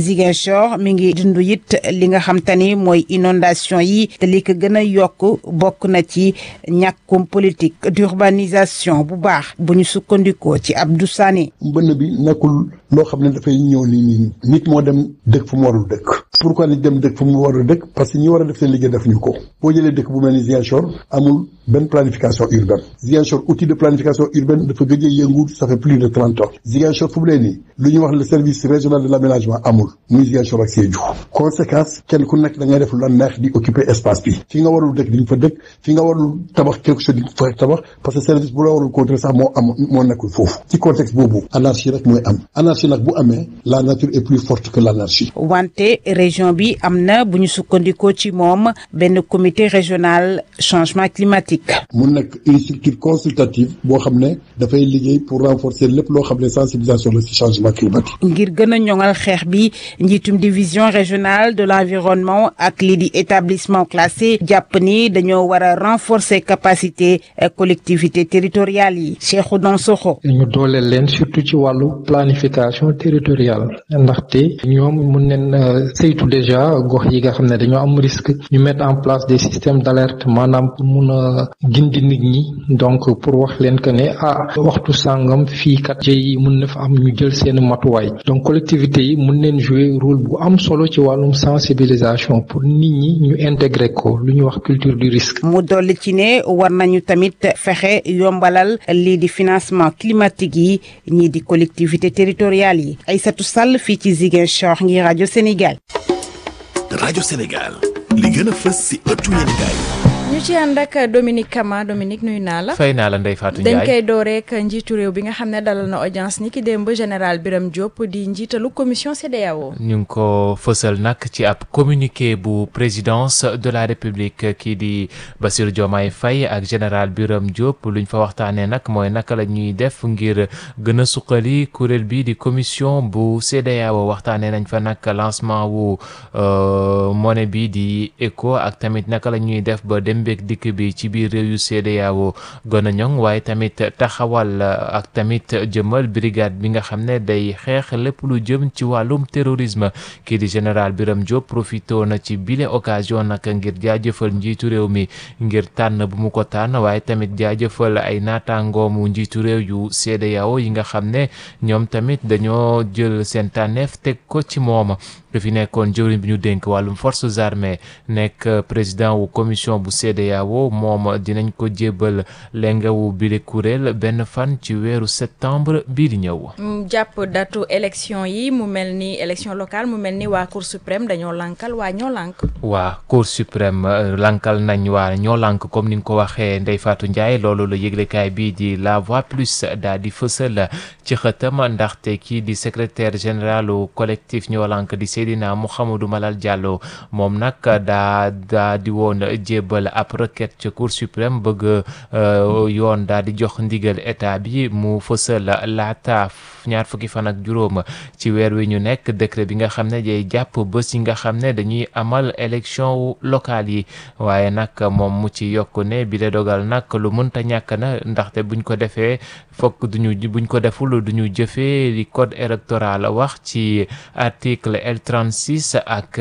Ziguinchor mi ngi dund it li nga xam te ni mooy inondation yi te li ko gën a yokk bokk na ci ñàkkum politique d'urbanisation bu baax bu ñu sukkandikoo ci Abdou Sané. mbënn bi nekkul loo xam ne dafay ñëw nii nii nit moo dem dëkk fu mu warul dëkk pourquoi nit dem dëkk fu mu warul dëkk parce que ñi war a def seen liggéey def ñu ko boo jëlee dëkk bu mel ni Ziguinchor amul benn planification urbaine Ziguinchor outil de planification urbaine dafa gëj a yëngu ça fait plus de trente ans Ziguinchor fu mu nee nii lu ñuy wax le service régional de l'aménagement amul muy Ziguinchor ak Sédhiou conséquence kenn ku nekk da ngay def lu la neex di occuper espace bi fi nga warul dëkk di nga fa dëkk fi nga warul tabax quelque chose di nga fa tabax parce que service bu la warul contrôler sax moo am moo nekkul foofu ci contexte boobu anarchie rek mooy am anarchie nag bu amee la nature est plus forte que l'anarchie wante région bi am na bu ñu sukkandikoo ci moom benn comité régional changement climatique. mu nekk une structure consultative boo xam ne dafay liggéey pour renforcer lépp loo xam ne sensibilisation la ci changement climatique. ngir gën a ñoŋal xeex bi njiitum division régionale de l'environnement ak lii di établissement classé jàpp ni dañoo war a renforcer capacité collectivité territoriales yi Cheikhou Dansokho. ñu dooleel leen surtout ci wàllu planification territoriale ndaxte ñoom mun neen saytu déjà gox yi nga xam ne dañoo am risque ñu mettre en place des systèmes d'alerte maanaam pour mun a gindi nit ñi donc pour wax leen que ne ah waxtu sàngam fii kat jëy mun na fa am ñu jël seen matuwaay donc collectivités yi mun neen jouer rôle bu am solo ci wàllum sensibilisation pour nit ñi ñu intégrer ko lu ñuy wax culture du risque. mu dolli ci ne war nañu tamit fexe yombalal lii di financement climatique yi ñii di collectivité territoriales yi Aïssatou Sall fii ci Ziguinchor ngir rajo Sénégal. rajo Sénégal li gën a fës ci ëttu yéenekaay ñu ci ànd ak Dominique Kama Dominique nuyu naa la. fay naa la Ndeye Fatou Ndiaye dañ koy door rek njiitu réew bi nga xam ne dalal na audience ni ki démb général Birame Diop di njiitalu commission CEDEAO. ñu ngi ko fësal nag ci ab communiqué bu présidence de la république kii di Bassirou Diomaye Faye ak général Birame Diop luñ fa waxtaanee nag mooy naka la ñuy def ngir gën a suqali kuréel bi di commission bu CEDEAO waxtaanee nañ fa nag lancement wu monnaie bi di ECO ak tamit naka la ñuy def ba dem mbéeg dikk bi ci biir réew yu CEDEAO gën a ñoŋ waaye tamit taxawal ak tamit jëmal brigade bi nga xam ne day xeex lépp lu jëm ci wàllum terrorisme kii di général Birame Diop profito na ci bile occasion nag ngir jaajëfal njiitu réew mi ngir tànn bu mu ko tànn waaye tamit jaajëfal ay naataangoomu njiitu réew yu CEDEAO yi nga xam ne ñoom tamit dañoo jël seen tànneef teg ko ci moom fi nekkoon jëwriñ bi ñu dénk wàllum forces armées nekk président wu commission bu CEDEAO moom dinañ ko jébbal lengawu bile kuréel benn fan ci weeru septembre bii di ñëw. jàpp datu élection yi mu mel ni élection locale mu mel ni waa cour suprême dañoo lankal waa ñoo lank. waa cour suprême lankal nañ waa ñoo lank comme ni nga ko waxee Ndeye Fatou Ndiaye loolu la yëglekaay bii di la voix plus daal di fësal ci xëtam ndaxte kii di secrétaire général collectif ñoo lank di Seydina Mouhamadou Malal Diallo moom nag daa daa di woon jébbal ab requête ca cour suprême bëgg yoon daa di jox ndigal état bi mu fësal laata ñaar fukki fan ak juróom ci weer wi ñu nekk décret bi nga xam ne day jàpp bés yi nga xam ne dañuy amal élection locale yi waaye nag moom mu ci yokk ne bi la dogal nag lu mënta ñàkk na ndaxte buñ ko defee fokk duñu buñ ko deful duñu jëfee li code électoral wax ci article L36 ak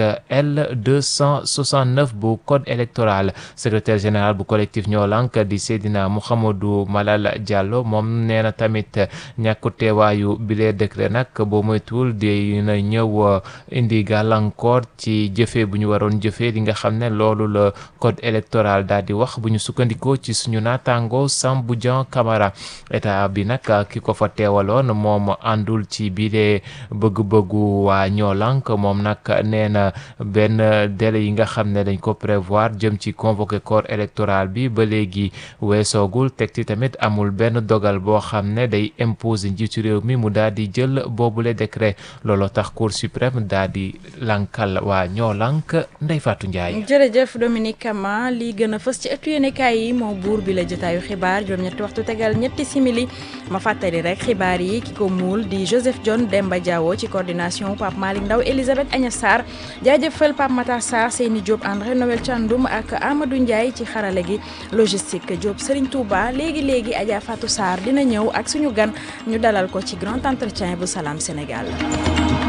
L269 bu code électoral secrétaire général bu collectif ñoo lank di Seydina Mouhamadou Malal Diallo moom nee na tamit ñàkku teewaayu bile décret nag boo moytuwul dina ñëw indi gàllankoor ci jëfee bu ñu waroon jëfee li nga xam ne loolu la code électoral daal di wax bu ñu sukkandikoo ci suñu naataango Sambou Dian Camara état bi nag ki ko fa teewaloon moom àndul ci bile bëgg-bëggu waa ñoo lank moom nag nee na benn délai yi nga xam ne dañ ko prévoir jëm ci convoqué corps électoral bi ba léegi weesoogul teg ci tamit amul benn dogal boo xam ne day imposer njiitu réew mi mu daal di jël boobule décret looloo tax cour suprême daal di lankal waa ñoo lank Ndeye Fatou Ndiaye. jërëjëf Dominique Kama lii gën a fës ci ëttu yéenekaay yi moo buur bi la jotaayu xibaar juróom-ñetti waxtu tegal ñetti simili ma fàttali rek xibaar yi ki ko muul di Joseph John Demba Diawo ci coordination Pape Malick Ndaw Elisabeth Agnes Sarr jaajëfal Pape Matar Sarr Seyni Diop André Noël Thiandoum ak Amadou Ndiaye ci xarale gi logistique Diop Serigne Touba léegi léegi Adja Fatou Sarr dina ñëw ak suñu gan ñu dalal ko ci grand entretien bu Salam Sénégal.